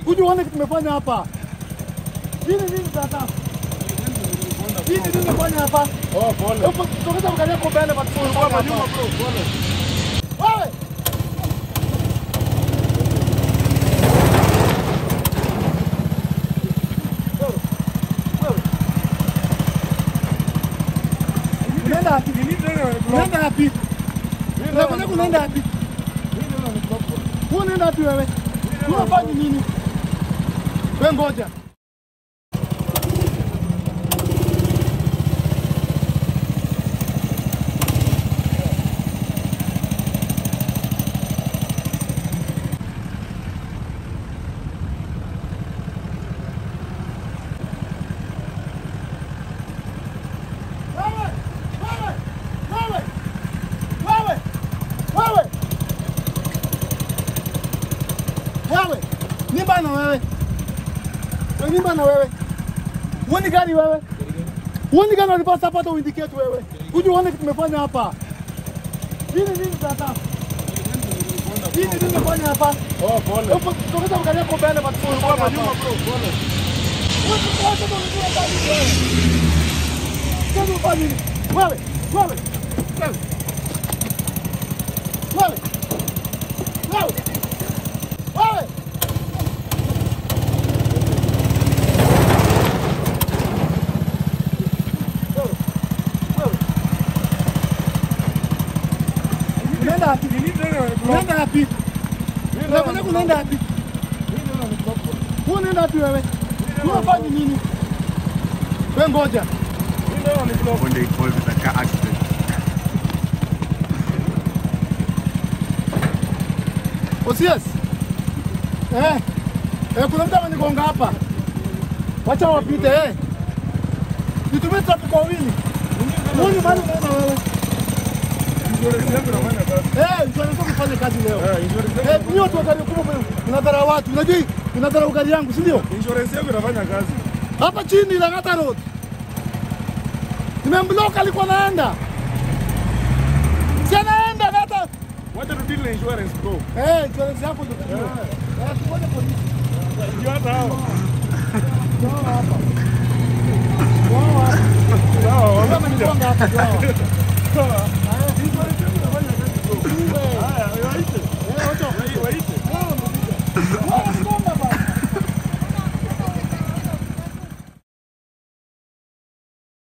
Kuja uone kitu tumefanya hapa. Nini nini sasa? Nini nini tumefanya hapa? Oh, pole. Hebu Sogeza mgani yako mbele basi Kwa manyuma bro, pole. Wewe. Unaenda wapi? Ni nini tena block? Unaenda wapi? Mimi Unakwenda naona kunaenda wapi? Mimi naona ni block bro. Wewe unaenda wapi wewe? Unafanya nini? Wewe ngoja. Wewe! Wewe! Wewe! Wewe! Wewe! Wewe, ni bana wewe. Wewe ni bana wewe. Uoni gani wewe? Uoni gani walipasa hapa hata uindicate wewe? Kuja uone kitu tumefanya hapa. Nini nini sasa? Nini nini tumefanya hapa? Oh, pole. Hebu sogeza mgani yako mbele basi Kwa manyuma bro, pole. Wewe wacha ndo unajua gani wewe. Sasa ufanye nini? Wewe, wewe. Wewe. Wewe. Wewe. Wewe. Unaenda wapi? Ni nini tena block? Unaenda wapi? Mimi Unakwenda naona kunaenda wapi? Mimi naona ni block bro. Wewe unaenda wapi wewe? Unafanya nini? Wewe ngoja. Mimi naona ni block. when they involved in a car accident. Osias. Eh. Eh, kuna mtu amenigonga hapa. Wacha wapite eh. Nitumie traffic kwa wili. Huoni bali unaona wewe. Insurance yangu inafanya kazi. Eh, insurance yako ifanye kazi leo. Eh, insurance Eh, yangu- ni watu wa gari kubwa unadhara watu. Unajua unadhara gari yangu, si ndio? Insurance yangu inafanya kazi. Hapa chini Lang'ata Road. Nimemblock alikuwa naenda. Si anaenda hata. Wacha tu deal na insurance bro. Eh, insurance yako ndio. Eh, tuone polisi. Ndio hata hao. Wao hapa. Wao hapa. Sawa, Wao wamekuja. wamenigonga hapa. Wao. Sawa.